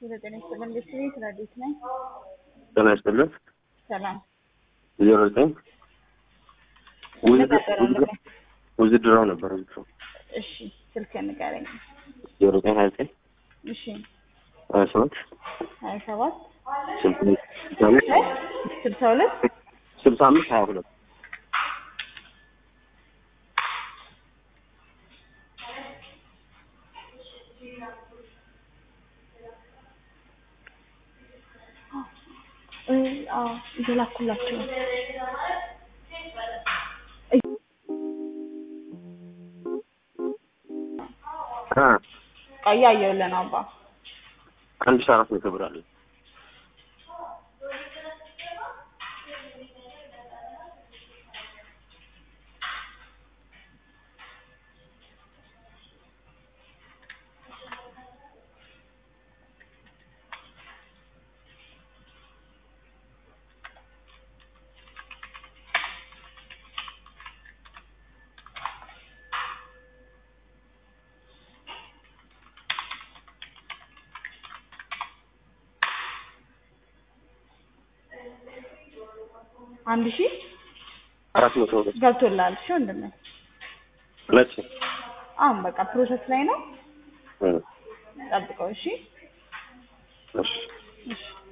ዘጠኝ ይስጥልን ቤተሰቤ ስራ ቤት ነኝ። ጤና ይስጥልን። ሰላም ዜሮ ዘጠኝ ነበር አለቀ። ውዝድራው ነበር ውዝድራው እሺ ስልክ ንገረኝ። ዜሮ ዘጠኝ ሀያ ዘጠኝ እሺ ሀያ ሰባት ሀያ ሰባት ስልሳ አምስት ስልሳ ሁለት ስልሳ አምስት ሀያ ሁለት እ አዎ እየላኩላቸው ነው። አ እያየሁልህ ነው አባ አንድ ሺህ አራት መቶ ብር አለ። አንድ ሺህ አራት መቶ ብር ገብቶልሃል። እሺ ወንድሜ መቼ? አሁን በቃ ፕሮሰስ ላይ ነው። እ ጠብቀው። እሺ እሺ እሺ